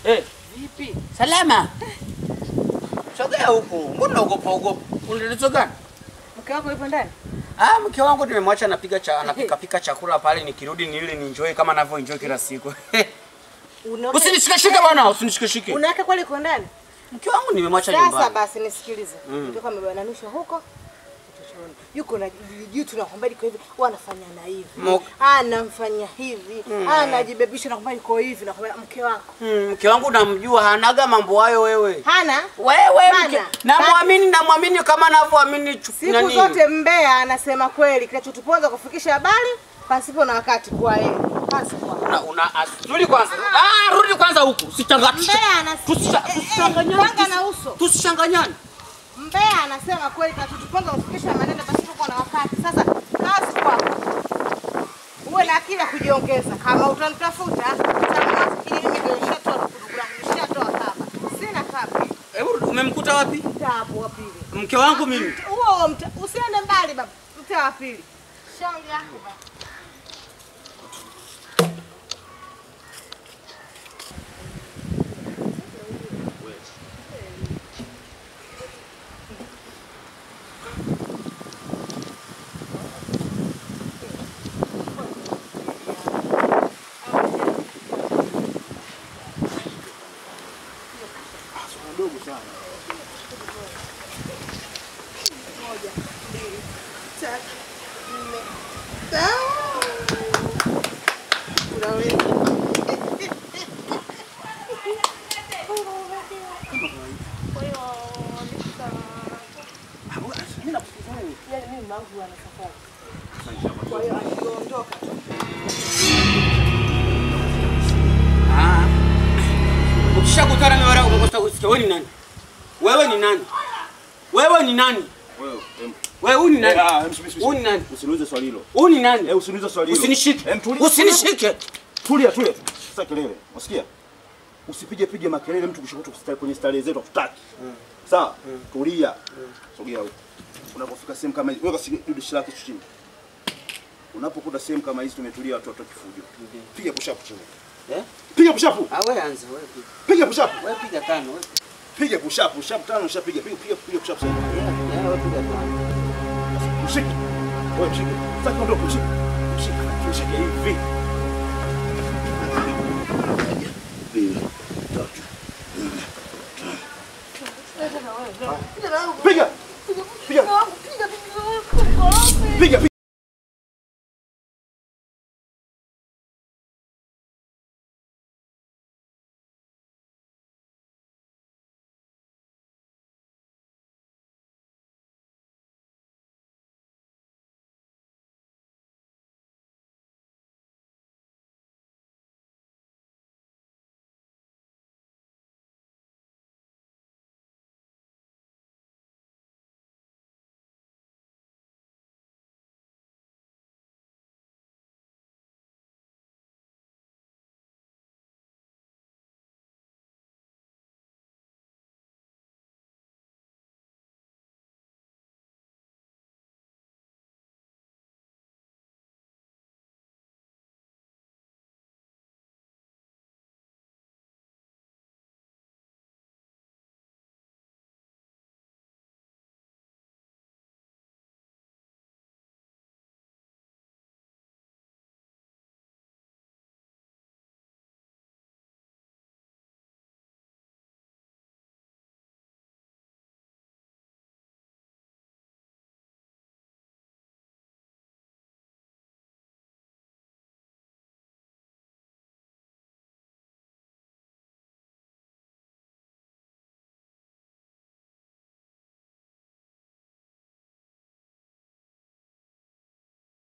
Eh, Vipi? salama. Sogea huku. Mbona ugopa ugopa? Unalizo gani? Mke wako yupo ndani? Ah, mke wangu nimemwacha anapiga cha anapika pika chakula pale nikirudi ni ile ni enjoy kama anavyo enjoy kila siku. Unaona- Usinishikashike bwana, usinishikashike. Unaweka kweli yuko ndani? Mke wangu nimemwacha Sasa nyumbani. basi nisikilize. Mm. Mtoka amebananishwa huko. uchochoni. Yuko na juu tunakwambia iko hivi, wanafanya na hivi. Mo- Anamfanya hivi. Anajibebisha na kwamba yuko hivi na kwamba mke wako. Mm, mke wangu namjua hanaga mambo hayo wewe. Hana Wewe Hana. mke, namwamini namwamini kama anavyoamini chu- siku nani. zote mbea anasema kweli, kinachotuponza kufikisha habari pasipo na wakati kwa yeye. Basi kwa. Una, una asuli kwanza. Ah, rudi kwanza huku. Usichanganye. Mbea anasema Tusisha- tusichanganyane. Kwanza na uso. Tusichanganyane. Mbea anasema kweli kinachotuponza kufikisha maneno pasipo na wakati. Sasa kazi kwako. Uwe na akili ya kujiongeza. Kama utanitafuta, utanunua fikiri mimi ndio nishatoa kudugu langu, nishatoa kaba. Sina kaba. Hebu umemkuta wapi? Mtaa hapo wa pili. Mke wangu mimi. Huo huo mta, usiende mbali baba. Mtaa wa pili. Shauri yako baba. tatu, nne, tano. Kuna wengi. Kwa hiyo, yaani mimi mangu ana safari. Kwa hiyo akiondoka tu. Ah. Ukishakutana na wale umekosa kusikia wewe ni nani? Wewe ni nani? Wewe ni nani? Wewe, em, Wewe huyu ni nani? eh, ah, em, subiri, subiri. Huyu ni nani? Usiniulize swali hilo. Huyu ni nani? Eh, usiniulize swali hilo. Usinishike. Em, tulia. Usinishike. Tulia, tulia. Sasa kelele. Unasikia? Usipige pige makelele mtu kushoto kustarehe kwenye starehe zetu hatutaki. Sawa? Tulia. Sogea huko. Unapofika sehemu kama hizi, weka dishi lake chini. Unapokuta sehemu kama hizi tumetulia watu watoki fujo. Piga push up chini. Eh? Piga push up. Ah, wewe anza wewe. piga. Piga push up. Wewe piga tano wewe. Piga push up. Push up tano ushapiga. Piga piga piga push up sasa. Yeah, yeah, wewe piga tano. Mshike. Wewe mshike. Sasa ondoka mshike. Mshike. Mshike hivi. Mbili, tatu, nne, tano. Piga. Piga. Piga. Piga.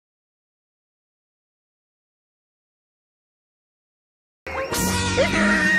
Ah!